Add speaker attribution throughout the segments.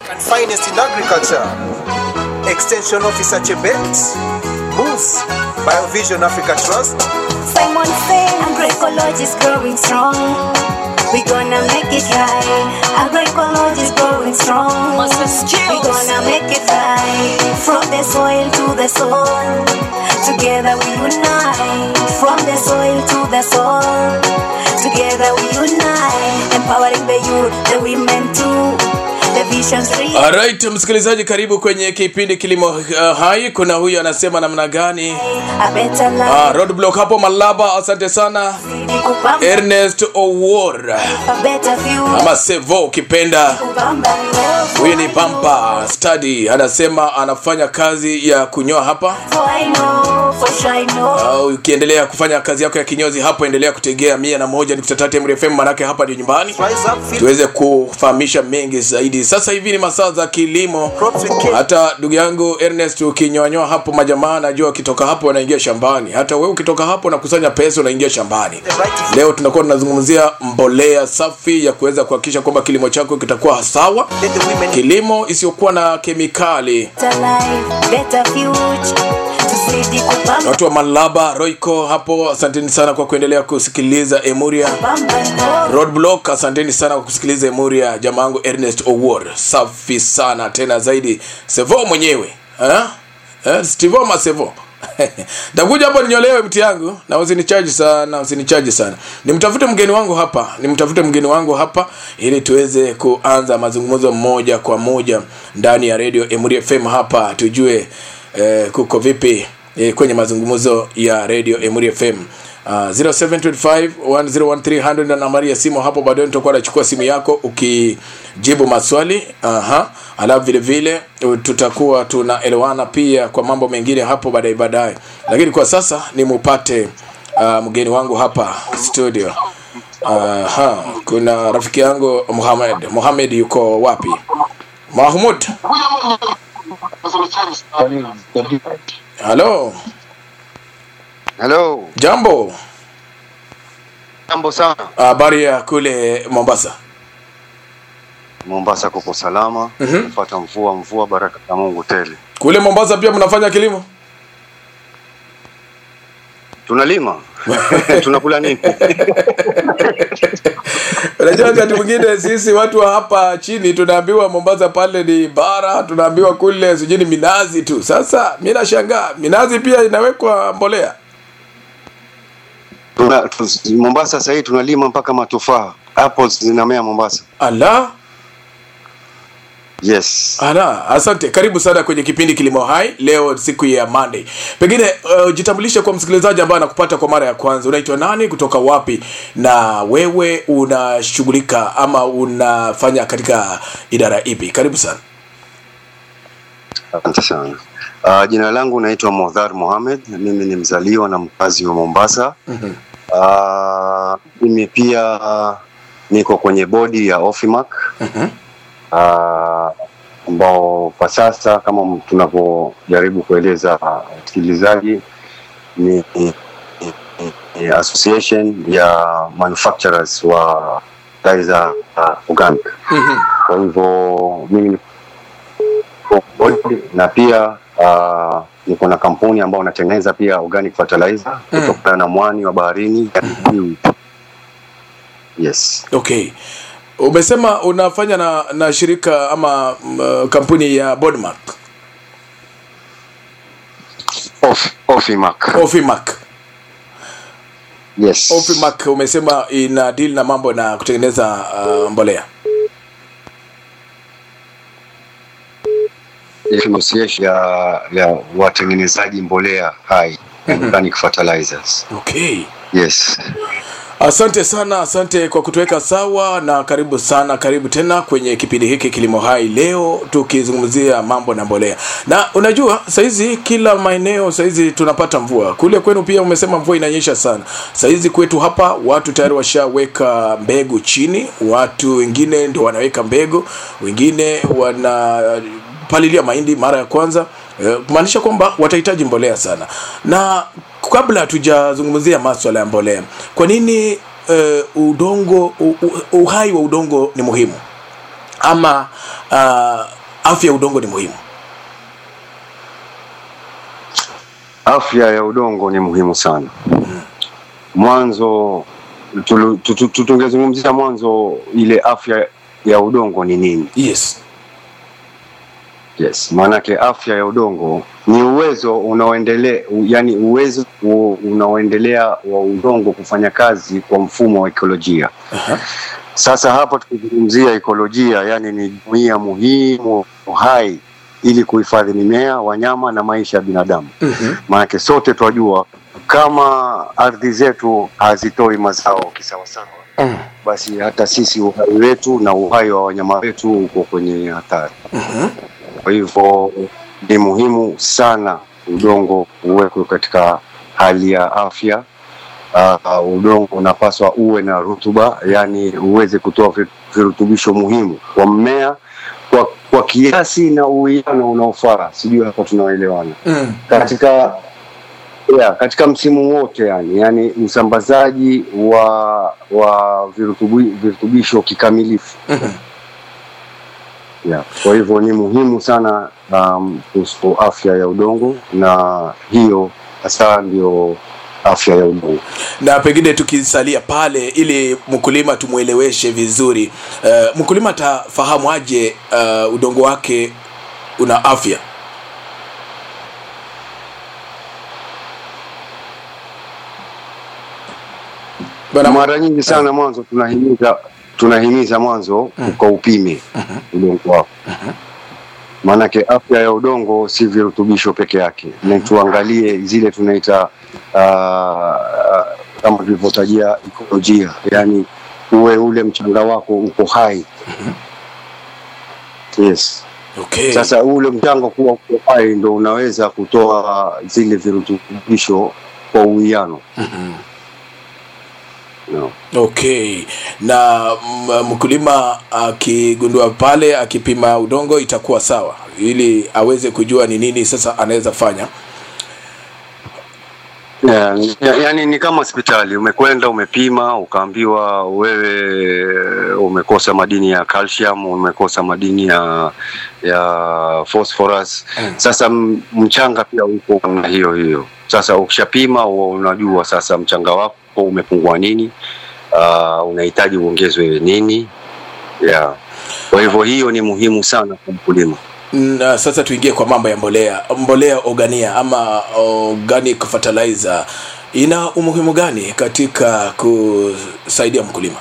Speaker 1: and finest in agriculture. Extension Officer Chebet, Moose, Biovision Africa Trust,
Speaker 2: Simon said agroecology is growing strong. We gonna make it right. Agroecology is growing strong. We gonna make it right. From the soil to the soul. Together we unite. From the soil to the soul. Together we unite. Empowering the youth, the women too. The vision's real.
Speaker 3: Alright, msikilizaji, karibu kwenye kipindi Kilimo uh, Hai. Kuna huyu anasema namna gani?
Speaker 2: A better life.
Speaker 3: Uh, roadblock hapo Malaba, asante sana.
Speaker 2: Kupamba.
Speaker 3: Ernest Owor
Speaker 2: A better future.
Speaker 3: ama Sevo ukipenda.
Speaker 2: Kupamba love.
Speaker 3: Huyu ni Pampa Study, anasema anafanya kazi ya kunyoa hapa.
Speaker 2: For I know, for sure I know.
Speaker 3: Uh, ukiendelea kufanya kazi yako ya kinyozi hapo, endelea kutegea mia na moja nukta tatu Emre FM, manake hapa ndio nyumbani.
Speaker 1: Rise Up, Feed
Speaker 3: tuweze kufahamisha mengi zaidi. Sasa hivi ni masaa za kilimo.
Speaker 1: Crops with Care.
Speaker 3: Hata ndugu yangu Ernest, ukinywanyoa hapo, majamaa najua ukitoka hapo wanaingia shambani. Hata wewe ukitoka hapo unakusanya pesa, unaingia shambani.
Speaker 1: The right to
Speaker 3: Leo tunakuwa tunazungumzia mbolea safi ya kuweza kuhakikisha kwamba kilimo chako kitakuwa sawa,
Speaker 1: let the women
Speaker 3: kilimo isiyokuwa na kemikali.
Speaker 2: better life, better future. Tuzidi kupamba
Speaker 3: Watu wa Malaba, Royco hapo, asanteni sana kwa kuendelea kusikiliza Emuria.
Speaker 2: pamba
Speaker 3: Roadblock, asanteni sana kwa kusikiliza Emuria. Jamaa yangu Ernest Owor, safi sana tena zaidi. Sevo mwenyewe eh? Eh, Stivo ma Sevo Takuja hapo ninyolewe mti yangu na usinichaji sana, usinichaji sana. Nimtafute mgeni wangu hapa, nimtafute mgeni wangu hapa ili tuweze kuanza mazungumzo moja kwa moja ndani ya Radio Emuria FM hapa tujue eh, kuko vipi eh, kwenye mazungumzo ya Radio Emuria FM. Uh, 0725101300 na nambari ya simu hapo baadaye nitakuwa nachukua simu yako ukijibu maswali aha alafu vile vile uh, tutakuwa tunaelewana pia kwa mambo mengine hapo baadaye baadaye lakini kwa sasa nimupate uh, mgeni wangu hapa studio aha kuna rafiki yangu Muhammad Muhammad yuko wapi Mahmud halo
Speaker 4: Hello,
Speaker 3: jambo
Speaker 4: jambo sana.
Speaker 3: habari ya kule Mombasa
Speaker 4: Mombasa kuko salama,
Speaker 3: Mhm.
Speaker 4: kupata mvua mvua, baraka za Mungu tele.
Speaker 3: kule Mombasa pia mnafanya kilimo
Speaker 4: Tunalima tunakula nini?
Speaker 3: unajua wakati mwingine sisi watu wa hapa chini tunaambiwa Mombasa pale ni bara tunaambiwa kule sijui ni minazi tu sasa mi nashangaa minazi pia inawekwa mbolea
Speaker 4: Tuna, tu, Mombasa sasa hivi tunalima mpaka matufaa, apples zinamea Mombasa.
Speaker 3: ala
Speaker 4: Yes,
Speaker 3: ala asante karibu sana kwenye kipindi kilimo hai leo siku ya monday pengine uh, jitambulishe kwa msikilizaji ambaye anakupata kwa mara ya kwanza unaitwa nani kutoka wapi na wewe unashughulika ama unafanya katika idara ipi karibu sana
Speaker 4: asante sana. Uh, jina langu naitwa Modhar Mohamed, mimi ni mzaliwa na mkazi wa Mombasa.
Speaker 3: Mhm.
Speaker 4: Uh, mimi pia uh, niko kwenye bodi ya Ofimac
Speaker 3: Mhm.
Speaker 4: uh, ambao kwa sasa kama m- tunavyojaribu kueleza wasikilizaji ni, ni, ni, ni association ya manufacturers wa gari za uh, organic.
Speaker 3: Mhm.
Speaker 4: Kwa hivyo mimi niko bodi na pia uh, niko na kampuni ambao unatengeneza pia organic fertilizer
Speaker 3: Mm.
Speaker 4: kutokana na mwani wa baharini yani yes
Speaker 3: okay umesema unafanya na, na shirika ama mm, kampuni ya bodmark
Speaker 4: Off, Ofimac.
Speaker 3: ofimac
Speaker 4: yes
Speaker 3: ofimac umesema ina deal na mambo na kutengeneza uh, mbolea
Speaker 4: association ya, ya watengenezaji mbolea hai organic fertilizers
Speaker 3: okay
Speaker 4: yes
Speaker 3: asante sana asante kwa kutuweka sawa na karibu sana karibu tena kwenye kipindi hiki kilimo hai leo tukizungumzia mambo na mbolea na unajua saizi kila maeneo saizi tunapata mvua kule kwenu pia umesema mvua inanyesha sana saizi kwetu hapa watu tayari washaweka mbegu chini watu wengine ndio wanaweka mbegu wengine wanapalilia mahindi mara ya kwanza Eh, kumaanisha kwamba watahitaji mbolea sana na kabla hatujazungumzia maswala ya mbolea kwa nini uh, udongo u, u, uhai wa udongo ni muhimu ama uh, afya ya udongo ni muhimu
Speaker 4: Afya ya udongo ni muhimu sana. Mwanzo tulu- tu- tu- tu- tungezungumzia mwanzo ile afya ya udongo ni nini?
Speaker 3: yes
Speaker 4: Yes, maanake afya ya udongo ni uwezo unaoendelea, yani uwezo u- unaoendelea wa udongo kufanya kazi kwa mfumo wa ekolojia. Sasa hapa tukizungumzia ekolojia, yani ni jumuiya muhimu hai ili kuhifadhi mimea, wanyama na maisha ya binadamu.
Speaker 3: mm-hmm.
Speaker 4: Maanake sote twajua kama ardhi zetu hazitoi mazao kisawasawa,
Speaker 3: mm.
Speaker 4: basi hata sisi uhai wetu na uhai wa wanyama wetu uko kwenye hatari.
Speaker 3: mm-hmm.
Speaker 4: Kwa hivyo ni muhimu sana udongo uwekwe katika hali ya afya. Uh, udongo unapaswa uwe na rutuba, yani uweze kutoa vi- virutubisho muhimu kwa mmea kwa, kwa kiasi na uwiano unaofaa. Sijui hapa tunaelewana
Speaker 3: mm.
Speaker 4: katika yeah, katika msimu wote yani, yani usambazaji wa wa virutubi, virutubisho kikamilifu
Speaker 3: mm-hmm.
Speaker 4: yeah. Kwa hivyo ni muhimu sana um, kuhusu afya ya udongo, na hiyo hasa ndio afya ya udongo.
Speaker 3: na pengine tukisalia pale ili mkulima tumweleweshe vizuri uh, mkulima atafahamu aje uh, udongo wake una afya Bwana-
Speaker 4: Mara nyingi sana mwanzo tunahimiza tunahimiza mwanzo ukaupime udongo wako, maanake afya ya udongo si virutubisho peke yake, na tuangalie zile tunaita uh, kama tulivyotajia ekolojia, yani uwe ule mchanga wako uko hai. Yes.
Speaker 3: okay.
Speaker 4: Sasa ule mchanga kuwa uko hai ndo unaweza kutoa zile virutubisho kwa uwiano. No.
Speaker 3: okay na m- mkulima akigundua pale akipima udongo itakuwa sawa ili aweze kujua ni nini sasa anaweza fanya
Speaker 4: Yeah, ya- yani ni kama hospitali, umekwenda umepima, ukaambiwa wewe umekosa madini ya calcium, umekosa madini ya ya phosphorus. Sasa m- mchanga pia uko na hiyo hiyo. Sasa ukishapima huwa unajua sasa mchanga wako umepungua nini, uh, unahitaji uongezwe nini. Yeah. Kwa hivyo hiyo ni muhimu sana kwa mkulima.
Speaker 3: na sasa tuingie kwa mambo ya mbolea mbolea organia ama organic fertilizer ina umuhimu gani katika kusaidia mkulima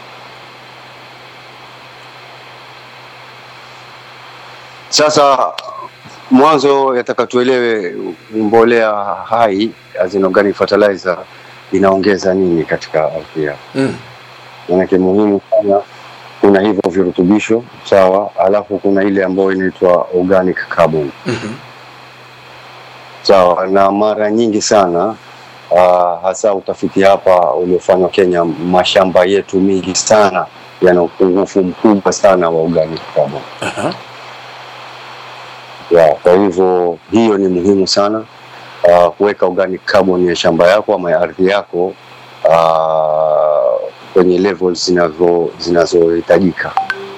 Speaker 4: Sasa mwanzo yataka tuelewe mbolea hai as in organic fertilizer inaongeza nini katika ardhi yako.
Speaker 3: mm.
Speaker 4: Maanake muhimu sana, kuna hivyo virutubisho sawa, alafu kuna ile ambayo inaitwa organic carbon
Speaker 3: mm-hmm.
Speaker 4: sawa, na mara nyingi sana uh, hasa utafiti hapa uliofanywa Kenya, mashamba yetu mingi sana yana upungufu mkubwa sana wa organic carbon.
Speaker 3: Aha.
Speaker 4: ya kwa hivyo hiyo ni muhimu sana uh, kuweka organic carbon ya shamba yako ama ya ardhi yako uh, kwenye levels zinazo zinazohitajika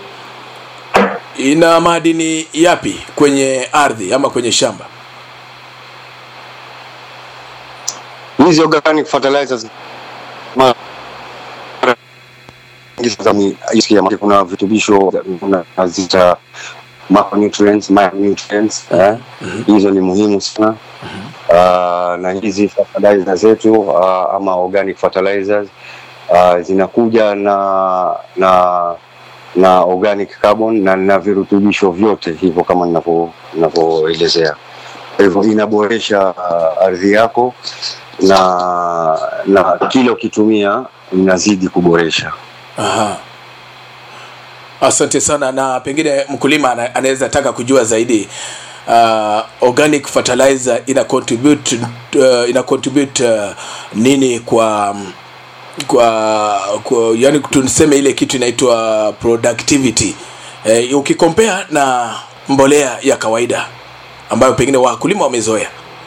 Speaker 3: ina madini yapi kwenye ardhi ama kwenye shamba
Speaker 4: hizi organic fertilizers mara nyingi sasa ni- isikia, kuna vitubisho nazita macronutrients micronutrients eh? hizo ni muhimu sana uh, na hizi fertilizer zetu uh, ama organic fertilizers uh, zinakuja na na na organic carbon na na virutubisho vyote hivyo kama ninavyo- ninavyoelezea kwa hivyo inaboresha uh, ardhi yako na na kila ukitumia inazidi kuboresha
Speaker 3: Aha. asante sana na pengine mkulima ana- anaweza taka kujua zaidi uh, organic fertilizer ina contribute uh, ina contribute uh, nini kwa kwa, kwa yani tuseme ile kitu inaitwa productivity eh, ukikompea na mbolea ya kawaida ambayo pengine wakulima wamezoea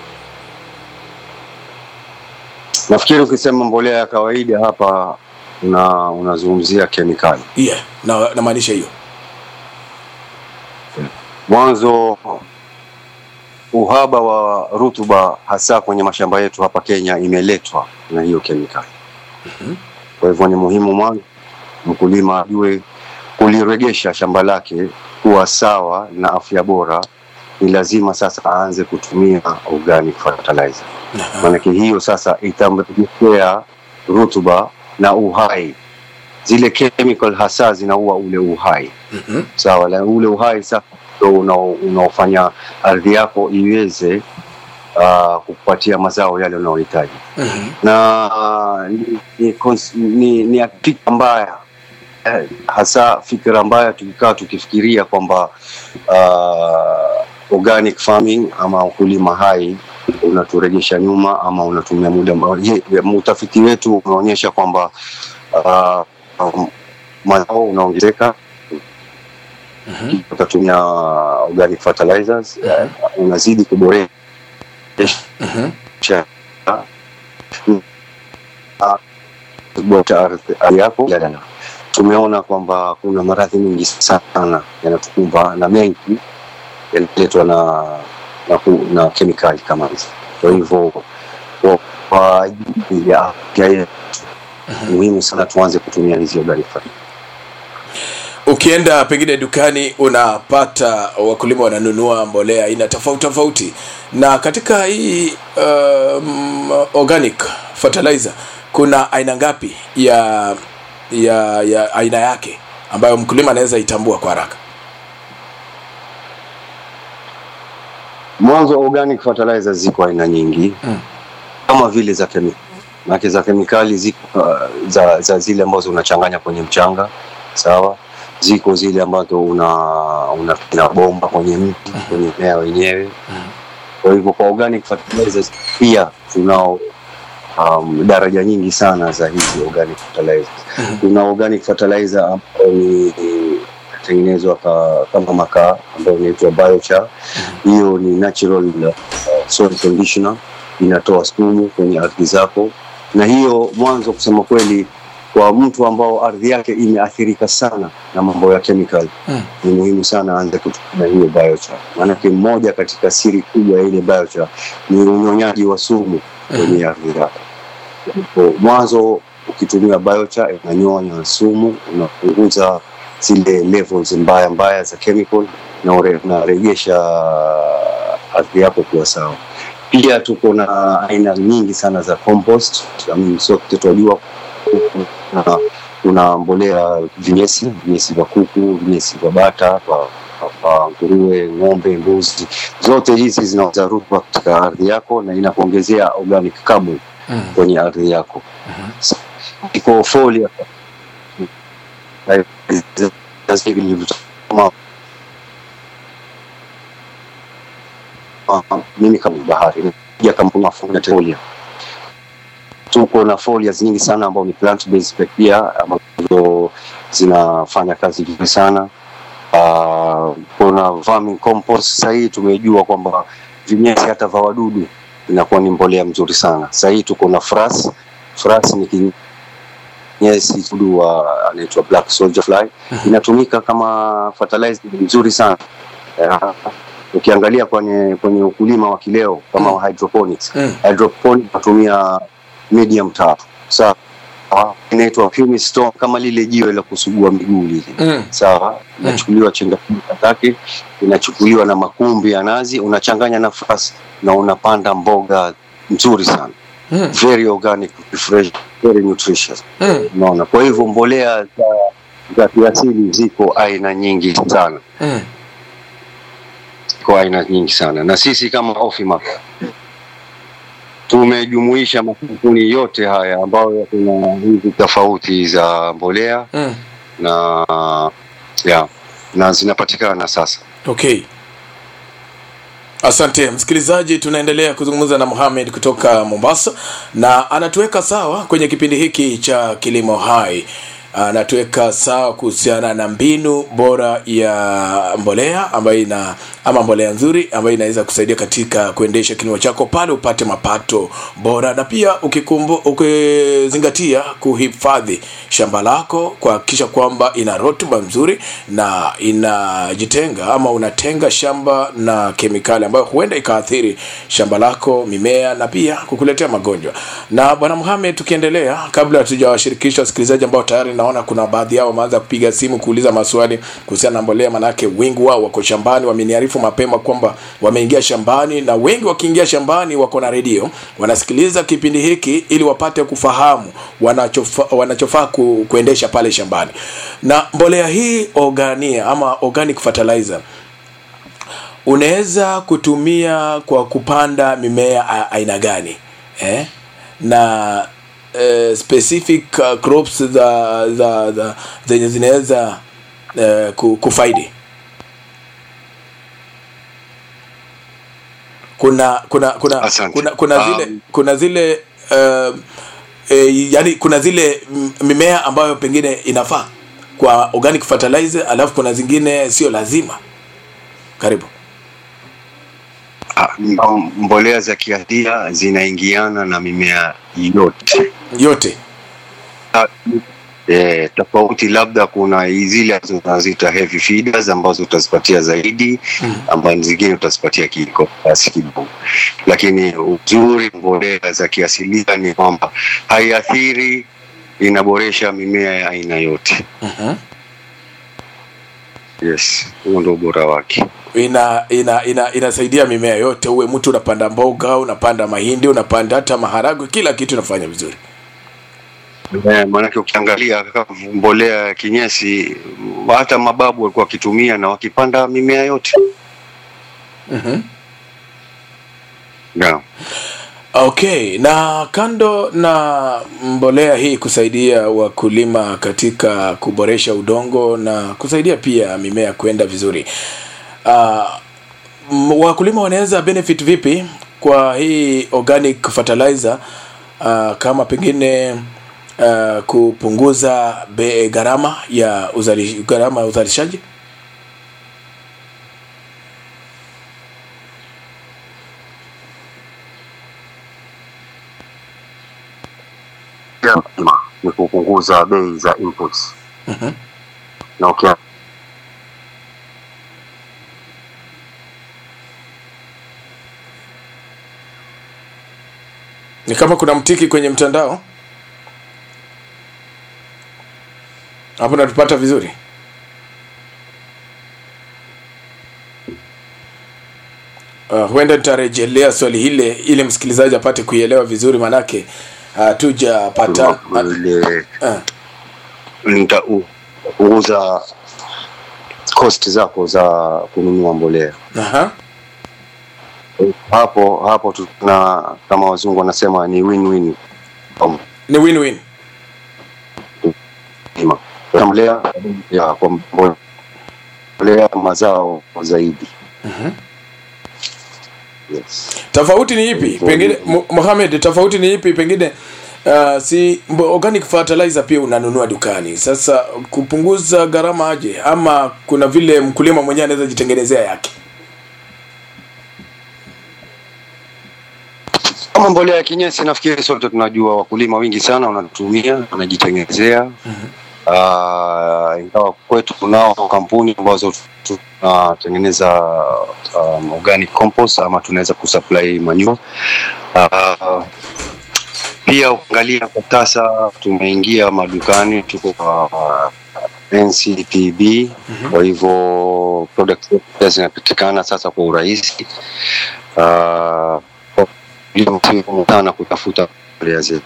Speaker 4: nafikiri ukisema mbolea ya kawaida hapa una unazungumzia kemikali
Speaker 3: yeah, na namaanisha hiyo
Speaker 4: Mwanzo uhaba wa rutuba hasa kwenye mashamba yetu hapa Kenya imeletwa na hiyo kemikali. Kwa hivyo ni muhimu mwanzo mkulima ajue kuliregesha shamba lake kuwa sawa na afya bora, ni lazima sasa aanze kutumia organic fertilizer. Maanake hiyo sasa itamrejeshea rutuba na uhai. Zile chemical hasa zinaua ule uhai
Speaker 3: Mhm.
Speaker 4: sawa, na ule uhai sasa ndio unao- unaofanya ardhi yako iweze uh, kukupatia mazao yale unayohitaji
Speaker 3: Mhm.
Speaker 4: na uh, ni, ni, cons- ni, ni fikra mbaya eh, hasa fikra mbaya tukikaa tukifikiria kwamba uh, organic farming ama ukulima hai unaturejesha nyuma ama unatumia muda mba- je, utafiti wetu unaonyesha kwamba uh, um, mazao unaongezeka utatumia organic fertilizers eh, unazidi kuboresha
Speaker 3: Mhm.
Speaker 4: kuboresha ardhi ardhi yako Jadala. tumeona kwamba kuna maradhi mengi sana yanatukumba na mengi yanaletwa na na, ku- na kemikali kama hizi kwa hivyo kwa- kwa ajili ya afya yetu muhimu sana tuanze kutumia hizi organic fertilizers.
Speaker 3: ukienda pengine dukani unapata wakulima wananunua mbolea aina tofauti tofauti na katika hii um, organic fertilizer kuna aina ngapi ya ya ya aina yake ambayo mkulima anaweza itambua kwa haraka
Speaker 4: mwanzo organic fertilizers ziko aina nyingi
Speaker 3: Mm.
Speaker 4: kama vile za kemikali maanake za kemikali ziko uh, za, za zile ambazo unachanganya kwenye mchanga sawa ziko zile ambazo una unapina bomba kwenye mti kwenye mmea wenyewe kwa hivyo kwa organic fertilizers pia tunao um, daraja nyingi sana za hizi organic fertilizers kuna organic fertilizer ambayo ni tengenezwa ka, kama makaa ambayo inaitwa biochar hiyo ni natural uh, soil conditioner inatoa sumu kwenye ardhi zako na hiyo mwanzo kusema kweli kwa mtu ambao ardhi yake imeathirika sana na mambo ya chemical
Speaker 3: Mm.
Speaker 4: ni muhimu sana aanze kutumia hiyo biochar maanake mmoja katika siri kubwa ya ile biochar ni unyonyaji wa sumu kwenye ardhi yako Kwa mwanzo ukitumia biochar inanyonya sumu unapunguza zile levels mbaya mbaya za chemical na ure- unarejesha ardhi yako kuwa sawa pia tuko na aina nyingi sana za compost I mean, sote tunajua kuna, kuna mbolea vinyesi vinyesi vya kuku vinyesi vya bata vya- vya nguruwe ng'ombe mbuzi zote hizi zinaweza rutuba katika ardhi yako na inakuongezea organic carbon
Speaker 3: Mm.
Speaker 4: kwenye ardhi yako iko folia nilivyosema, ah, mimi kama bahari ya kampuni ya folia folia tuko na folias nyingi sana ambao ni plant based pia ambazo zinafanya kazi vizuri sana uh, kuna verming compost sasa hii tumejua kwamba vinyesi hata vya wadudu inakuwa ni mbolea mzuri sana sasa hii tuko na fras fras ni kinyesi dudu wa anaitwa black soldier fly inatumika kama fertilizer mzuri sana uh, ukiangalia kwenye kwenye ukulima wa kileo kama wa hydroponics
Speaker 3: Mm.
Speaker 4: hydroponics natumia medium tatu sawa inaitwa pumice stone kama lile jiwe la kusugua miguu lile
Speaker 3: Mm.
Speaker 4: sawa inachukuliwa chenga zake inachukuliwa na makumbi ya nazi unachanganya nafasi na unapanda mboga nzuri sana
Speaker 3: Mm.
Speaker 4: very organic fresh very nutritious
Speaker 3: Mm.
Speaker 4: unaona kwa hivyo mbolea za za kiasili ziko aina nyingi sana
Speaker 3: Mm.
Speaker 4: ziko aina nyingi sana na sisi kama Ofima tumejumuisha makampuni yote haya ambayo kuna hizi tofauti za mbolea
Speaker 3: Mm.
Speaker 4: na ya na zinapatikana sasa
Speaker 3: okay asante msikilizaji tunaendelea kuzungumza na Mohamed kutoka Mombasa na anatuweka sawa kwenye kipindi hiki cha kilimo hai anatuweka sawa kuhusiana na mbinu bora ya mbolea ambayo ina ama mbolea nzuri ambayo inaweza kusaidia katika kuendesha kilimo chako pale upate mapato bora na pia ukikumbu, ukizingatia kuhifadhi shamba lako kuhakikisha kwamba ina rutuba nzuri na inajitenga ama unatenga shamba na kemikali ambayo huenda ikaathiri shamba lako mimea na pia kukuletea magonjwa na bwana Mohamed tukiendelea kabla hatujawashirikisha wasikilizaji ambao tayari naona kuna baadhi yao wameanza kupiga simu kuuliza maswali kuhusiana na mbolea manake wengi wao wako shambani wameniarifu mapema kwamba wameingia shambani na wengi wakiingia shambani wako na redio wanasikiliza kipindi hiki ili wapate kufahamu wanachofaa wanachofaa ku, kuendesha pale shambani na mbolea hii organia ama organic fertilizer unaweza kutumia kwa kupanda mimea a- aina gani eh? na eh, specific uh, crops za za za zenye zinaweza eh, ku- kufaidi kuna kuna kuna
Speaker 4: Asante.
Speaker 3: kuna kuna zile
Speaker 4: Um,
Speaker 3: kuna zile uh, e, yani kuna zile m- mimea ambayo pengine inafaa kwa organic fertilizer alafu kuna zingine sio lazima karibu
Speaker 4: Ah, m- mbolea za kiasilia zinaingiana na mimea yote
Speaker 3: yote
Speaker 4: Ah, eh, tofauti labda kuna zile ambazo tunaziita heavy feeders ambazo utazipatia zaidi ambazo zingine utazipatia kiko kiasi kidogo lakini uzuri mbolea za kiasilia ni kwamba haiathiri inaboresha mimea ya aina yote
Speaker 3: Mhm.
Speaker 4: yes huo ndo ubora wake
Speaker 3: ina ina ina inasaidia mimea yote uwe mtu unapanda mboga unapanda mahindi unapanda hata maharagwe kila kitu inafanya vizuri
Speaker 4: Eh, maanake ukiangalia kaka, mbolea ya kinyesi hata mababu walikuwa wakitumia na wakipanda mimea yote
Speaker 3: Mhm.
Speaker 4: yeah.
Speaker 3: okay na kando na mbolea hii kusaidia wakulima katika kuboresha udongo na kusaidia pia mimea kwenda vizuri uh, wakulima wanaweza benefit vipi kwa hii organic fertilizer uh, kama pengine uh, kupunguza be, gharama ya uzali, gharama ya uzalishaji
Speaker 4: lazima ni kupunguza bei za inputs
Speaker 3: Mhm.
Speaker 4: na ukia
Speaker 3: ni kama kuna mtiki kwenye mtandao hapo natupata vizuri uh, huenda nitarejelea swali hile ili msikilizaji apate kuielewa vizuri manake hatujapata
Speaker 4: ile
Speaker 3: uh,
Speaker 4: nitapunguza cost zako za kununua mbolea
Speaker 3: aha.
Speaker 4: hapo hapo tuna kama wazungu wanasema ni win-win kwa
Speaker 3: ni win-win
Speaker 4: mkulima. Kwa mbolea ya kwa mbolea mazao zaidi yes.
Speaker 3: tofauti ni ipi pengine Mu- Mohamed tofauti ni ipi pengine uh, si mbo- organic fertilizer pia unanunua dukani sasa kupunguza gharama aje ama kuna vile mkulima mwenyewe anaweza jitengenezea yake
Speaker 4: kama mbolea ya kinyesi nafikiri sote tunajua wakulima wengi sana wanatumia wanajitengenezea Ah, ingawa kwetu tunao kampuni ambazo tunatengeneza um, organic compost ama tunaweza kusupply manure Ah, pia ukiangalia kwa sasa tumeingia madukani tuko kwa uh, nctb kwa hivyo product zetu pia zinapatikana sasa kwa urahisi Ah, kwa hiyo si ngumu sana kutafuta mbolea zetu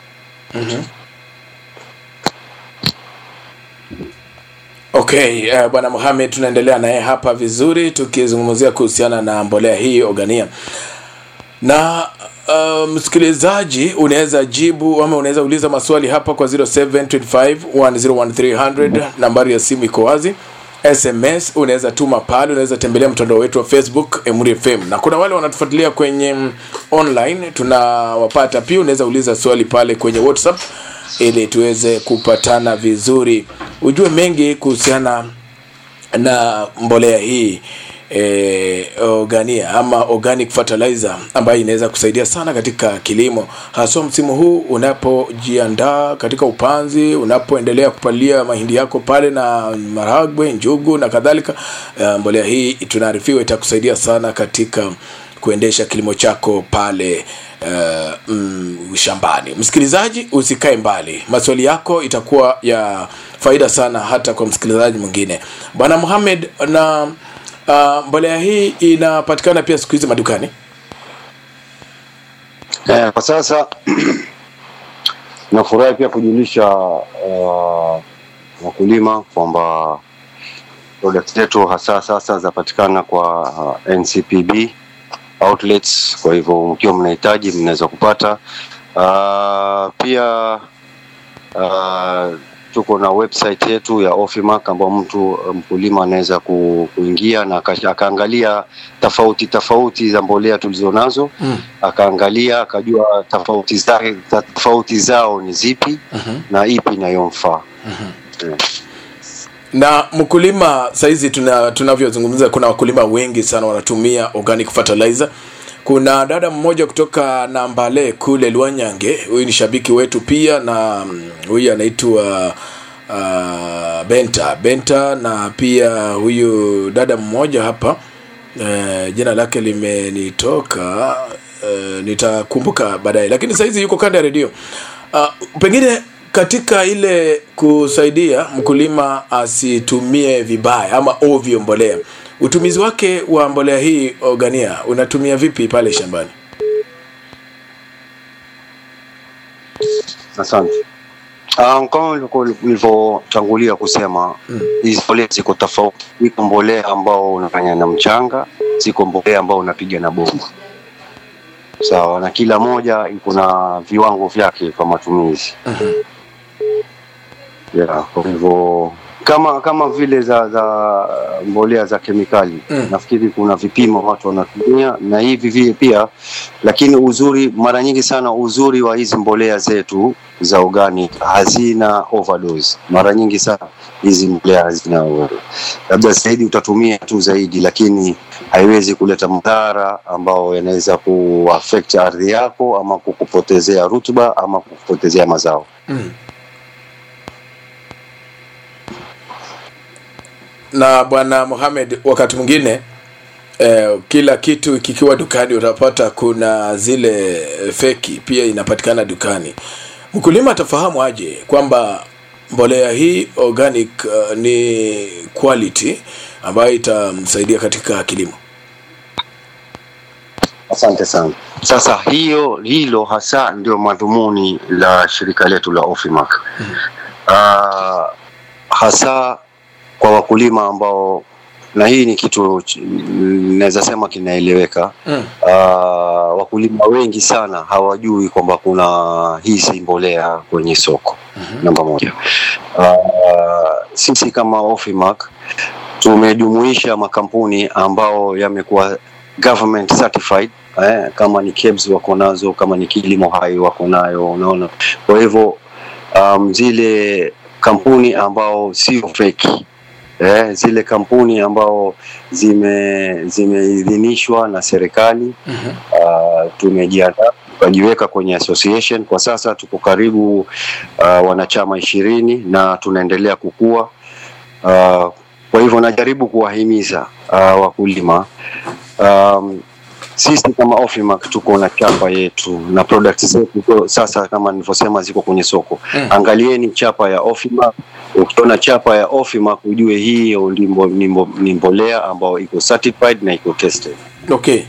Speaker 3: okay uh, bwana Mohamed tunaendelea naye hapa vizuri tukizungumzia kuhusiana na mbolea hii organia na uh, msikilizaji unaweza jibu ama unaweza uliza maswali hapa kwa 0725101300 nambari ya simu iko wazi sms unaweza tuma pale unaweza tembelea mtandao wetu wa facebook emuri fm na kuna wale wanatufuatilia kwenye mm, online tunawapata pia unaweza uliza swali pale kwenye whatsapp ili tuweze kupatana vizuri ujue mengi kuhusiana na mbolea hii e, organia ama organic fertilizer ambayo inaweza kusaidia sana katika kilimo haswa msimu huu unapojiandaa katika upanzi unapoendelea kupalia mahindi yako pale na maragwe njugu na kadhalika uh, mbolea hii tunaarifiwa itakusaidia sana katika kuendesha kilimo chako pale uh, mm, shambani msikilizaji usikae mbali maswali yako itakuwa ya faida sana hata kwa msikilizaji mwingine bwana muhamed na uh, mbolea hii inapatikana pia siku hizi madukani
Speaker 4: Eh, kwa sasa nafurahi pia kujulisha uh, wakulima kwamba product zetu hasa sasa zapatikana kwa uh, NCPB outlets. Kwa hivyo mkiwa mnahitaji mnaweza kupata. Uh, pia uh, tuko na website yetu ya Ofimark ambao mtu mkulima anaweza ku, kuingia na aka- akaangalia tofauti tofauti za mbolea tulizonazo
Speaker 3: Mm.
Speaker 4: akaangalia akajua tofauti zake tofauti zao ni zipi
Speaker 3: Mhm.
Speaker 4: na ipi inayomfaa Eh.
Speaker 3: na mkulima saizi tuna tunavyozungumza kuna wakulima wengi sana wanatumia organic fertilizer kuna dada mmoja kutoka nambale kule lwanyange huyu ni shabiki wetu pia na mm, huyu anaitwa uh, benta benta na pia huyu dada mmoja hapa uh, jina lake limenitoka uh, nitakumbuka baadaye lakini sahizi yuko kando ya redio uh, pengine katika ile kusaidia mkulima asitumie vibaya ama ovyo mbolea utumizi wake wa mbolea hii ogania unatumia vipi pale shambani
Speaker 4: Asante. Um, kama nilivyo- nilivyotangulia kusema hizi mbolea ziko tofauti. Iko mbolea ambao unafanya na mchanga, ziko mbolea ambao unapiga na bomba, sawa, na kila moja iko na viwango vyake vya matumizi yeah, kwa hivyo kama kama vile za za mbolea za kemikali
Speaker 3: Mm.
Speaker 4: nafikiri kuna vipimo watu wanatumia na hivi vile pia lakini uzuri mara nyingi sana uzuri wa hizi mbolea zetu za organic hazina overdose mara nyingi sana hizi mbolea hazina overdose labda zaidi utatumia tu zaidi lakini haiwezi kuleta madhara ambao yanaweza kuaffect ardhi yako ama kukupotezea rutuba ama kukupotezea mazao
Speaker 3: mm. na bwana Mohamed, wakati mwingine eh, kila kitu kikiwa dukani utapata kuna zile eh, feki pia inapatikana dukani. Mkulima atafahamu aje kwamba mbolea hii organic uh, ni quality ambayo itamsaidia katika kilimo?
Speaker 4: Asante sana. Sasa hiyo hilo hasa ndio madhumuni la shirika letu la Ofimark. Uh, hasa kwa wakulima ambao na hii ni kitu ch- naweza sema kinaeleweka.
Speaker 3: Mm.
Speaker 4: Uh, wakulima wengi sana hawajui kwamba kuna hizi mbolea kwenye soko. Namba moja. Uh, sisi kama Ofimark tumejumuisha makampuni ambao yamekuwa government certified eh, kama ni KEBS wako nazo, kama ni Kilimo Hai wako nayo, unaona. Kwa hivyo um, zile kampuni ambao sio fake eh, zile kampuni ambao zime zimeidhinishwa na serikali
Speaker 3: Mhm.
Speaker 4: uh, tumejiandaa tukajiweka kwenye association. Kwa sasa tuko karibu uh, wanachama ishirini na tunaendelea kukua uh, kwa hivyo najaribu kuwahimiza uh, wakulima um, sisi kama Ofimark tuko na chapa yetu na products zetu kwa sasa kama nilivyosema ziko kwenye soko
Speaker 3: Mm.
Speaker 4: angalieni chapa ya Ofimark ukiona chapa ya Ofimark ujue hii ni mbo- ni mbo- ni mbolea ambayo iko certified na iko tested
Speaker 3: Okay.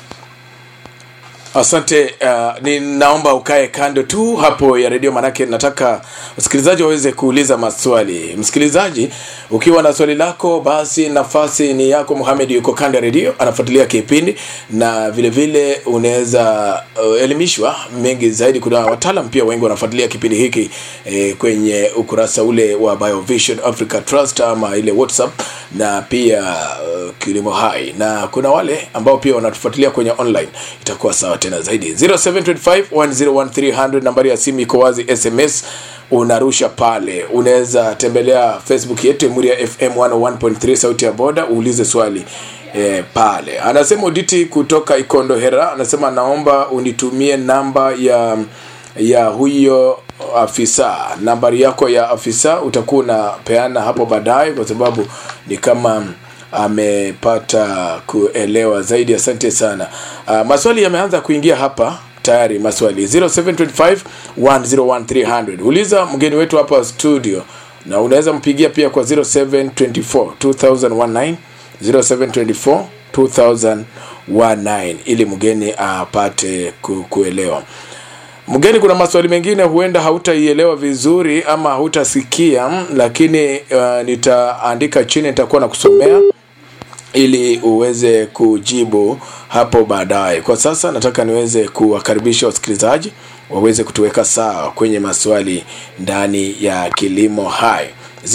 Speaker 3: Asante. Uh, ninaomba ukae kando tu hapo ya redio, manake nataka wasikilizaji waweze kuuliza maswali. Msikilizaji, ukiwa na swali lako, basi nafasi ni yako. Mohamed yuko kando ya redio, anafuatilia kipindi na vile vile unaweza uh, elimishwa mengi zaidi. Kuna wataalam pia wengi wanafuatilia kipindi hiki eh, kwenye ukurasa ule wa Biovision Africa Trust ama ile WhatsApp na pia uh, Kilimo Hai, na kuna wale ambao pia wanatufuatilia kwenye online, itakuwa sawa tena zaidi. 0725101300 nambari ya simu iko wazi, SMS unarusha pale. Unaweza tembelea Facebook yetu Emuria FM 101.3 sauti ya boda, uulize swali e, pale anasema uditi kutoka ikondo hera anasema naomba unitumie namba ya ya huyo afisa nambari yako ya afisa utakuwa unapeana hapo baadaye kwa sababu ni kama amepata kuelewa zaidi asante sana uh, maswali yameanza kuingia hapa tayari maswali 0725 101300 uliza mgeni wetu hapa studio na unaweza mpigia pia kwa 0724 2019 0724 2019 ili mgeni apate ku, kuelewa mgeni kuna maswali mengine huenda hautaielewa vizuri ama hautasikia lakini uh, nitaandika chini nitakuwa na kusomea ili uweze kujibu hapo baadaye kwa sasa nataka niweze kuwakaribisha wasikilizaji waweze kutuweka sawa kwenye maswali ndani ya kilimo hai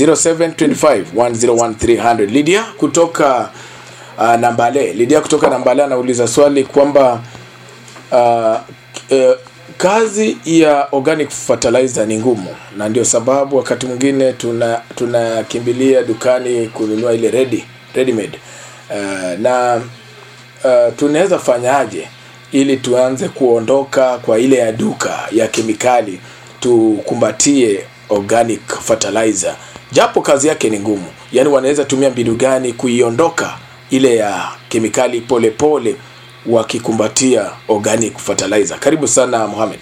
Speaker 3: 0725101300 lydia kutoka uh, nambale lydia kutoka nambale anauliza swali kwamba uh, uh, kazi ya organic fertilizer ni ngumu na ndio sababu wakati mwingine tuna tunakimbilia dukani kununua ile ready ready made uh, na uh, tunaweza fanyaje ili tuanze kuondoka kwa ile ya duka ya kemikali tukumbatie organic fertilizer japo kazi yake ni ngumu yaani wanaweza tumia mbinu gani kuiondoka ile ya kemikali polepole pole, wakikumbatia organic fertilizer karibu sana Mohamed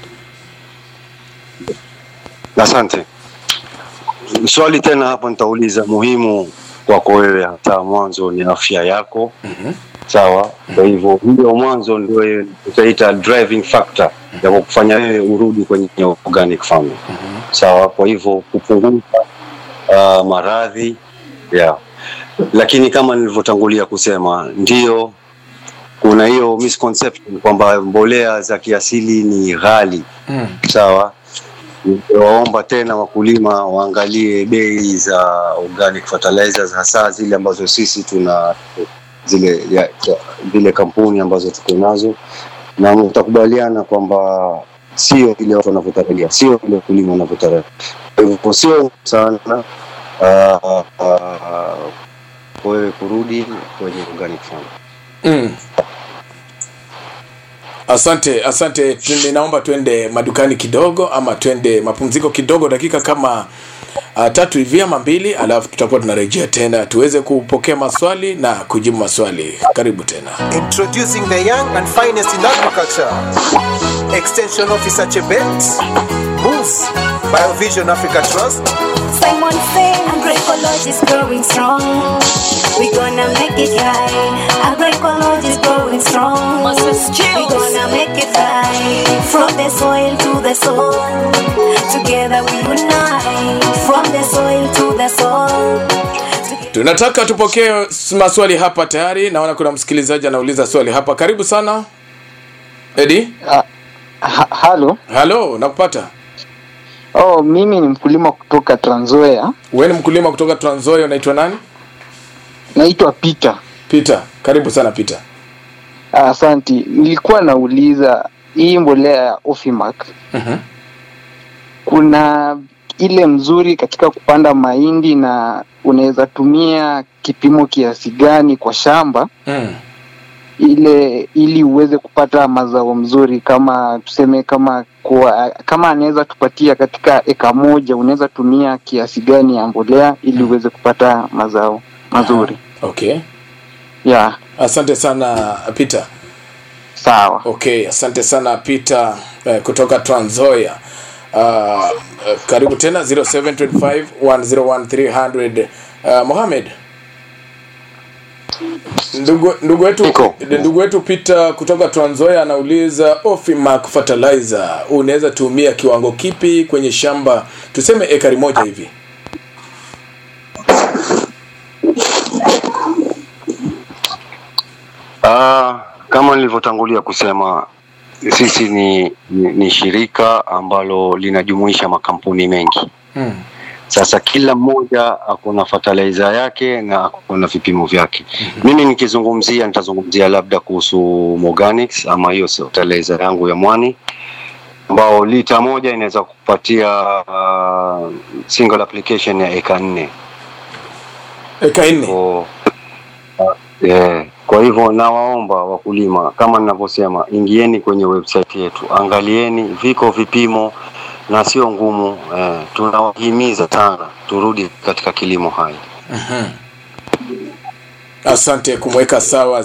Speaker 4: asante swali tena hapo nitauliza muhimu kwako wewe hata mwanzo ni afya yako mm-hmm. sawa kwa hivyo hiyo mwanzo ndio utaita driving factor ya kufanya wewe urudi kwenye organic farming mm-hmm. sawa kwa hivyo kupunguza uh, maradhi yeah. lakini kama nilivyotangulia kusema ndio kuna hiyo misconception kwamba mbolea za kiasili ni ghali
Speaker 3: mm.
Speaker 4: sawa waomba tena wakulima waangalie bei za organic fertilizers hasa zile ambazo sisi tuna zile ya, ya, zile kampuni ambazo tuko nazo na mtakubaliana kwamba sio ile watu wanavyotarajia sio ile wakulima wanavyotarajia kwa hivyo sio sana uh, uh, wewe kurudi kwenye organic farm
Speaker 3: mm. asante asante Tu- ninaomba twende madukani kidogo ama twende mapumziko kidogo dakika kama uh, tatu hivi ama mbili alafu tutakuwa tunarejea tena tuweze kupokea maswali na kujibu maswali karibu tena
Speaker 1: Introducing the young and finest in agriculture. Extension Officer Chebet, Moose, Biovision Africa Trust,
Speaker 2: Simon say agroecology is growing strong. We gonna make it high. Agroecology is growing strong. We gonna make it high. From the soil to the soul. Together we unite. From the soil to the soul. Together
Speaker 3: tunataka tupokee s- maswali hapa tayari naona kuna msikilizaji anauliza swali hapa karibu sana edi
Speaker 5: Ah, ha, halo
Speaker 3: halo nakupata
Speaker 5: oh, mimi ni mkulima kutoka Trans Nzoia
Speaker 3: we ni mkulima kutoka Trans Nzoia unaitwa nani
Speaker 5: naitwa Peter
Speaker 3: peter karibu sana peter
Speaker 5: Ah, asanti nilikuwa nauliza hii mbolea ya Ofimac
Speaker 3: Mhm.
Speaker 5: kuna ile mzuri katika kupanda mahindi na unaweza tumia kipimo kiasi gani kwa shamba
Speaker 3: mm.
Speaker 5: ile ili uweze kupata mazao mzuri kama tuseme kama kwa, kama anaweza tupatia katika eka moja unaweza tumia kiasi gani ya mbolea ili uweze kupata mazao mazuri
Speaker 3: okay
Speaker 5: ya
Speaker 3: asante sana peter
Speaker 5: sawa
Speaker 3: okay asante sana peter eh, kutoka Trans Nzoia uh, eh, karibu tena 0725 101300 uh, mohamed ndugu ndugu wetu
Speaker 4: Niko.
Speaker 3: ndugu wetu peter kutoka Trans Nzoia anauliza ofimac fertilizer unaweza tumia kiwango kipi kwenye shamba tuseme ekari moja hivi
Speaker 4: Ah, kama nilivyotangulia kusema sisi ni, ni, ni shirika ambalo linajumuisha makampuni mengi
Speaker 3: hmm.
Speaker 4: sasa kila mmoja akona fertilizer yake na akona vipimo vyake mimi nikizungumzia nitazungumzia labda kuhusu Moganics ama hiyo fertilizer yangu ya mwani ambao lita moja inaweza kupatia uh, single application ya eka nne
Speaker 3: eka nne
Speaker 4: Kwa- yeah. Kwa hivyo nawaomba wakulima, kama ninavyosema, ingieni kwenye website yetu, angalieni, viko vipimo na sio ngumu. Eh, tunawahimiza sana turudi katika kilimo hai.
Speaker 3: asante kumweka sawa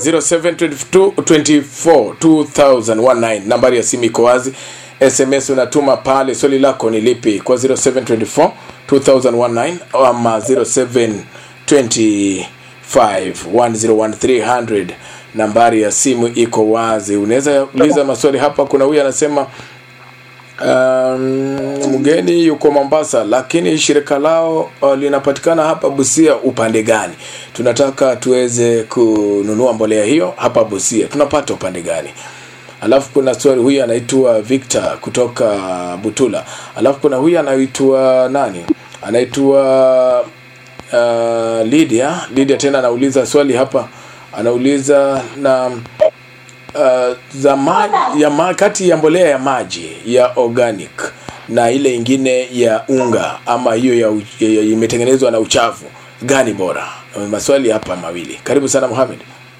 Speaker 3: 07242019 nambari ya simu iko wazi sms unatuma pale swali lako ni lipi kwa 0724 2019 ama 0725101300 nambari ya simu iko wazi unaweza uliza maswali hapa kuna huyu anasema um, mgeni yuko Mombasa, lakini shirika lao uh, linapatikana hapa Busia. Upande gani? Tunataka tuweze kununua mbolea hiyo hapa Busia, tunapata upande gani? Alafu kuna swali, huyu anaitwa Victor kutoka Butula. Alafu kuna huyu anaitwa nani, anaitwa uh, Lydia. Lydia tena anauliza swali hapa, anauliza na uh, za ma, ya ma, kati ya mbolea ya maji ya organic na ile ingine ya unga ama hiyo ya, u- ya, ya imetengenezwa na uchafu gani bora? Uh, Maswali hapa mawili. Karibu sana Mohamed.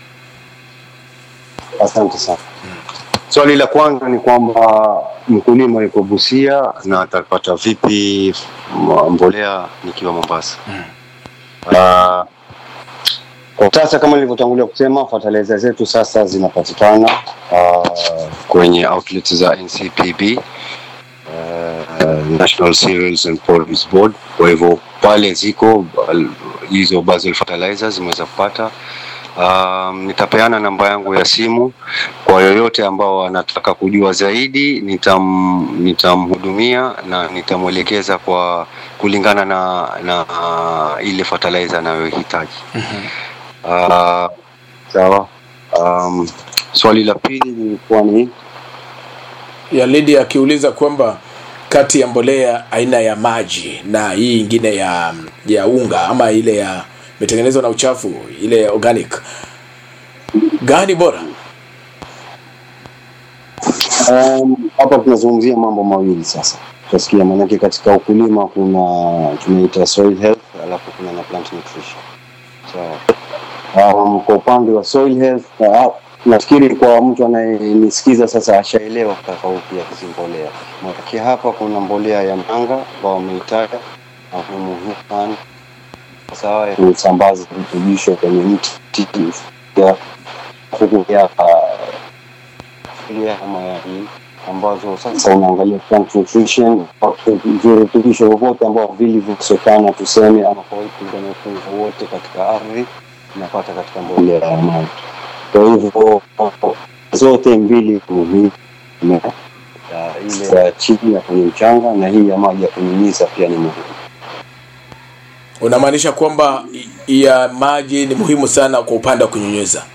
Speaker 4: Asante sana. Swali la kwanza ni kwamba mkulima yuko Busia na atapata vipi m- mbolea nikiwa Mombasa? Uh, kwa sasa kama nilivyotangulia kusema fertilizer zetu sasa zinapatikana uh, kwenye outlets za NCPB uh, National Cereals and Produce Board. Kwa hivyo pale ziko uh, hizo basal fertilizers zimeweza kupata Um, nitapeana namba yangu ya simu kwa yoyote ambao anataka kujua zaidi, nitam nitamhudumia na nitamwelekeza kwa kulingana na na uh, ile fertilizer anayohitaji. Uh, sawa. Um, swali la pili lilikuwa ni
Speaker 3: Ya Lydia akiuliza kwamba kati ya mbolea aina ya maji na hii ingine ya ya unga ama ile ya imetengenezwa na uchafu ile ya organic gani bora?
Speaker 4: Um, hapa tunazungumzia mambo mawili sasa tutasikia maanake katika ukulima kuna tunaita soil health alafu kuna na plant nutrition so, um, kwa upande wa soil health uh, nafikiri kwa mtu anayenisikiza sasa ashaelewa tofauti ya hizi mbolea maanake hapa kuna mbolea ya manga ambao wameitaja na ni muhimu sana sawa ya kusambaza virutubisho kwenye mti ya huku ya fikiria kama ya hii ambazo sasa unaangalia plant nutrition virutubisho vyovyote ambao vilivyokosekana tuseme ama kwa upungufu wote katika ardhi inapata katika mbolea ya maji. Kwa hivyo zote mbili muhimu ya ile ya chini ya kwenye mchanga na hii ya maji ya kunyunyiza pia ni muhimu.
Speaker 3: Unamaanisha kwamba i- ya maji ni muhimu sana kwa upande wa kunyunyiza.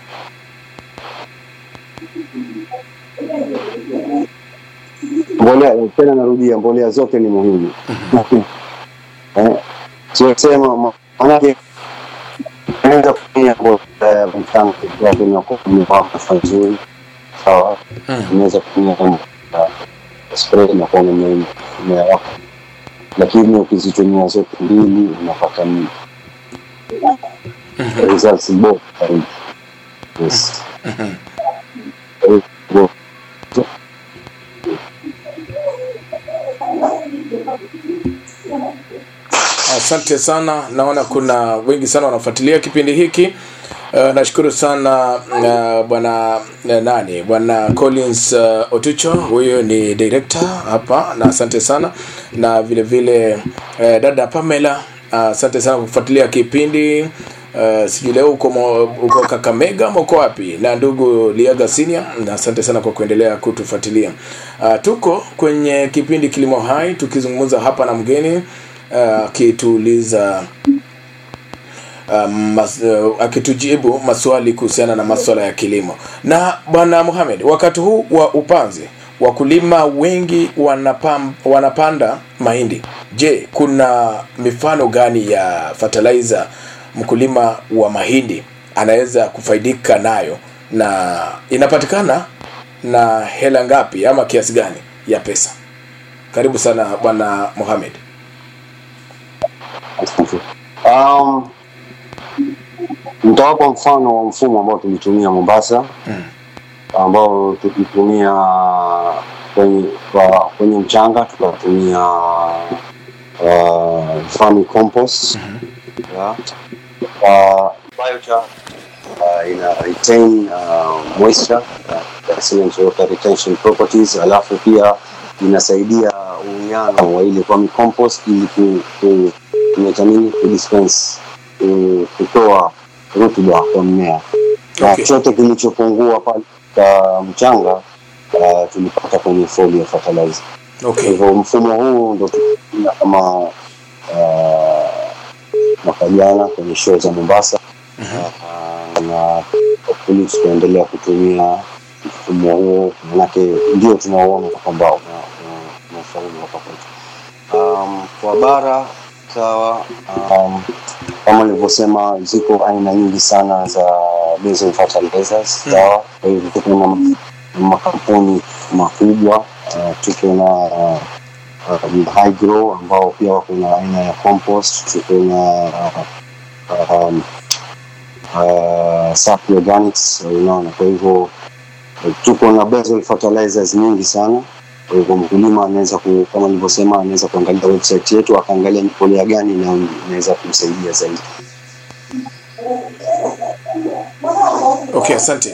Speaker 4: mbolea tena narudia mbolea zote ni muhimu Eh, sio sema ma- manake naweza kutumia mbolea ya mchanga ikiwa inakuwa imewaka vizuri sawa unaweza kutumia kama ya spray inakuwa ime- imewaka lakini ukizitumia zote mbili unapata m- results bora zaidi yes Kwa hivyo,
Speaker 3: Asante sana, naona kuna wengi sana wanafuatilia kipindi hiki. Uh, nashukuru sana uh, bwana uh, nani bwana Collins uh, Otucho, huyo ni director hapa, na asante sana na vile vile uh, dada Pamela, uh, asante sana kwa kufuatilia kipindi uh, sijui leo uko, mo- uko Kakamega ama uko wapi, na ndugu Liaga Senior, na asante sana kwa kuendelea kutufuatilia. Uh, tuko kwenye kipindi Kilimo Hai tukizungumza hapa na mgeni akituuliza um, mas, uh, akitujibu maswali kuhusiana na maswala ya kilimo. Na bwana Mohamed, wakati huu wa upanzi wakulima wengi wanapam, wanapanda mahindi. Je, kuna mifano gani ya fertilizer mkulima wa mahindi anaweza kufaidika nayo na inapatikana na hela ngapi ama kiasi gani ya pesa? Karibu sana bwana Mohamed.
Speaker 4: Asante. Um, Nitawapa mfano wa mfumo ambao tulitumia Mombasa ambao tulitumia kwenye, kwa, kwenye mchanga tukatumia uh, farming compost yeah. uh, biochar uh, ina retain uh, moisture uh, excellent water retention properties, alafu pia inasaidia uwiano wa ile farming compost ili ku, ku, kuleta nini kudispense ku- kutoa rutuba kwa mmea na
Speaker 3: Okay.
Speaker 4: chote kilichopungua pale katika mchanga uh, tulipata kwenye foliar fertilizer. Kwa
Speaker 3: Okay.
Speaker 4: hivyo mfumo huu ndo tunatumia kama uh, mwaka jana kwenye show za Mombasa uh, na hopefully tutaendelea kutumia mfumo huo, manake ndio tunaoona kwamba una- una- unafaulu hapa kwetu. Um, kwa bara sawa, um, kama nilivyosema, ziko aina nyingi sana za basil fertilizers sawa. Kwa hivyo tuko na ma- makampuni makubwa uh, tuko na uh, uh, high grow ambao pia wako na aina ya compost, tuko na uh, um, uh, Safi Organics unaona. Kwa hivyo eh, tuko na basil fertilizers nyingi sana. Kwa hivyo mkulima anaweza ku, kama nilivyosema, anaweza kuangalia website yetu akaangalia ni mbolea gani na inaweza kumsaidia zaidi.
Speaker 3: Okay, asante.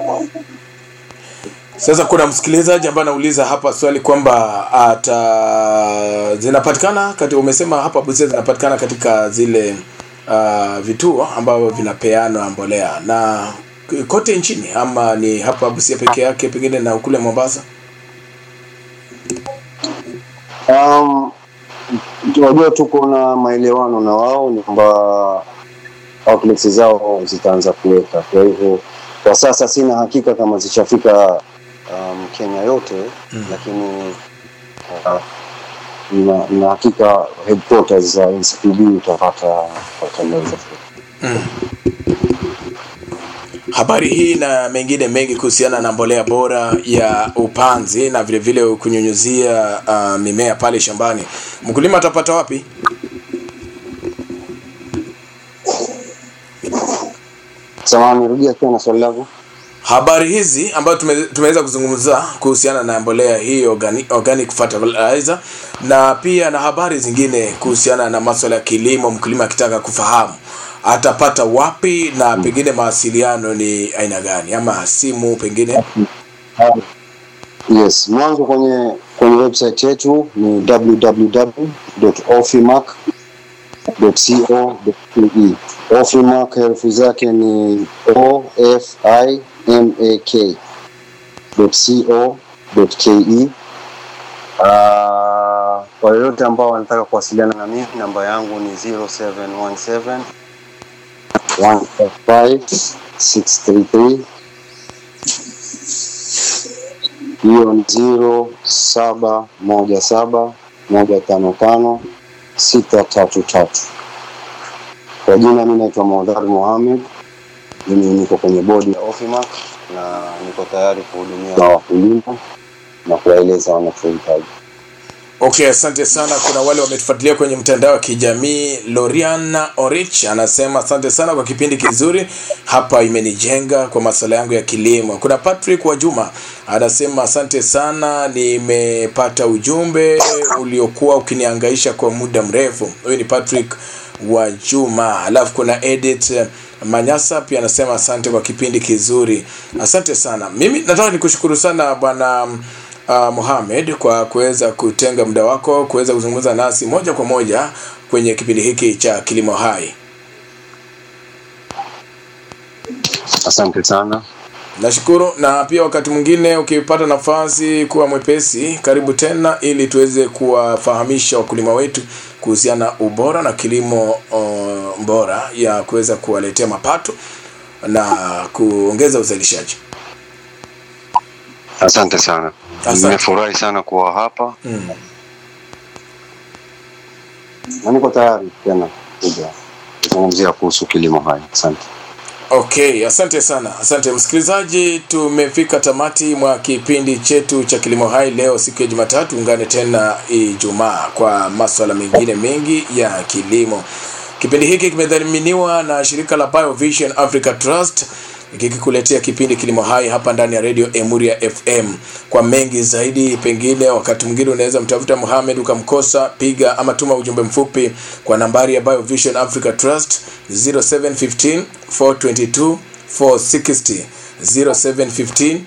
Speaker 3: Sasa kuna msikilizaji ambaye anauliza hapa swali kwamba ata zinapatikana kati, umesema hapa Busia zinapatikana katika zile uh, vituo ambavyo vinapeana mbolea na kote nchini ama ni hapa Busia peke yake pengine na kule Mombasa?
Speaker 4: Um, tunajua tuko na maelewano na wao ni kwamba outlets zao zitaanza kuweka. Kwa hivyo kwa sasa sina hakika kama zishafika um, Kenya yote mm. lakini uh, na, na hakika headquarters za NCPB utapata fertilizer.
Speaker 3: Habari hii na mengine mengi kuhusiana na mbolea bora ya upanzi na vile vile kunyunyuzia uh, mimea pale shambani, mkulima atapata wapi?
Speaker 4: Samahani, rudia tena swali lako.
Speaker 3: habari hizi ambayo tume, tumeweza kuzungumza kuhusiana na mbolea hii organic, organic fertilizer na pia na habari zingine kuhusiana na masuala ya kilimo, mkulima akitaka kufahamu atapata wapi na pengine mawasiliano ni aina gani, ama simu pengine.
Speaker 4: Yes, mwanzo kwenye kwenye website yetu ni www.ofimac.co.ke. Ofimac herufi zake ni O F I M A K .co.ke. Ah, kwa yoyote ambao wanataka kuwasiliana na mimi, namba yangu ni 0717 155 633 hiyo ni ziro saba moja saba moja tano tano sita tatu tatu. Kwa jina mi naitwa Maudhari Mohamed, mimi niko kwenye bodi ya Ofimac na niko tayari kuhudumia na wakulima na kuwaeleza wanachohitaji.
Speaker 3: Okay, asante sana. Kuna wale wametufuatilia kwenye mtandao wa kijamii. Loriana Orich anasema asante sana kwa kipindi kizuri, hapa imenijenga kwa masuala yangu ya kilimo. Kuna Patrick wa Juma anasema asante sana, nimepata ujumbe uliokuwa ukiniangaisha kwa muda mrefu. Huyu ni Patrick wa Juma. Alafu kuna Edith Manyasa pia anasema asante kwa kipindi kizuri. Asante sana. Mimi nataka nikushukuru sana bwana uh, Mohamed kwa kuweza kutenga muda wako kuweza kuzungumza nasi moja kwa moja kwenye kipindi hiki cha Kilimo Hai.
Speaker 4: Asante sana.
Speaker 3: Nashukuru, na pia wakati mwingine ukipata nafasi kuwa mwepesi, karibu tena, ili tuweze kuwafahamisha wakulima wetu kuhusiana na ubora na kilimo uh, bora ya kuweza kuwaletea mapato na kuongeza uzalishaji.
Speaker 4: Asante sana.
Speaker 3: Asante.
Speaker 4: Nimefurahi sana kuwa hapa
Speaker 3: Mm.
Speaker 4: na niko tayari tena kuja kuzungumzia kuhusu kilimo hai. Asante.
Speaker 3: Okay, asante sana. Asante msikilizaji, tumefika tamati mwa kipindi chetu cha Kilimo Hai leo siku ya Jumatatu. Ungane tena Ijumaa kwa maswala mengine mengi ya kilimo. Kipindi hiki kimedhaminiwa na shirika la Biovision Africa Trust kikikuletea kipindi Kilimo Hai hapa ndani ya Radio Emuria FM. Kwa mengi zaidi, pengine wakati mwingine unaweza mtafuta Mohamed ukamkosa, piga ama tuma ujumbe mfupi kwa nambari ya Biovision Africa Trust 0715 422 460 0715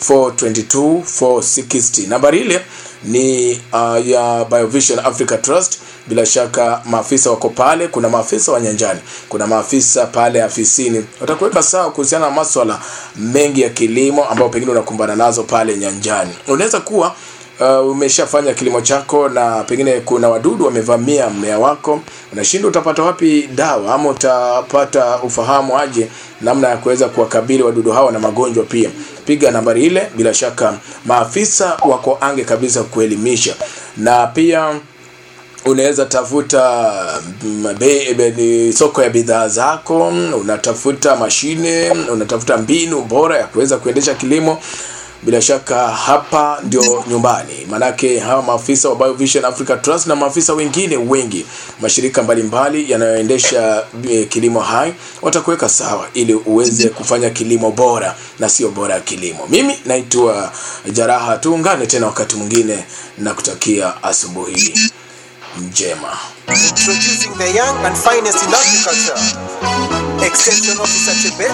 Speaker 3: 422 460. Nambari ile ni uh, ya Biovision Africa Trust. Bila shaka maafisa wako pale, kuna maafisa wa nyanjani, kuna maafisa pale afisini, watakuweka sawa kuhusiana na maswala mengi ya kilimo ambayo pengine unakumbana nazo pale nyanjani. Unaweza kuwa uh, umeshafanya kilimo chako na pengine kuna wadudu wamevamia mmea wako, unashindwa utapata wapi dawa ama utapata ufahamu aje namna ya kuweza kuwakabili wadudu hawa na magonjwa pia. Piga nambari ile, bila shaka maafisa wako ange kabisa kuelimisha, na pia unaweza tafuta mm, be, be, ni soko ya bidhaa zako, unatafuta mashine, unatafuta mbinu bora ya kuweza kuendesha kilimo bila shaka hapa ndio nyumbani, manake hawa maafisa wa Biovision Africa Trust na maafisa wengine wengi, mashirika mbalimbali yanayoendesha eh, kilimo hai watakuweka sawa ili uweze kufanya kilimo bora na sio bora ya kilimo. Mimi naitwa Jaraha, tuungane tena wakati mwingine na kutakia asubuhi njema.
Speaker 1: Introducing the young and finest in agriculture. Extension Officer Chebet,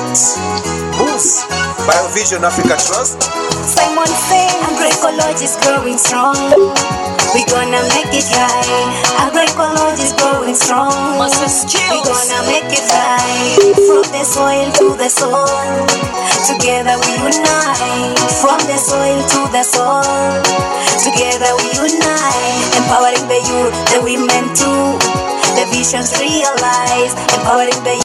Speaker 1: Moose, Biovision Africa Trust,
Speaker 2: Simon say agroecology is growing strong. We gonna make it high. Agroecology is growing strong. We gonna make it high. From the soil to the soul. Together we unite. From the soil to the soul. Together we unite. Empowering the youth, the women too. The visions realized. Empowering the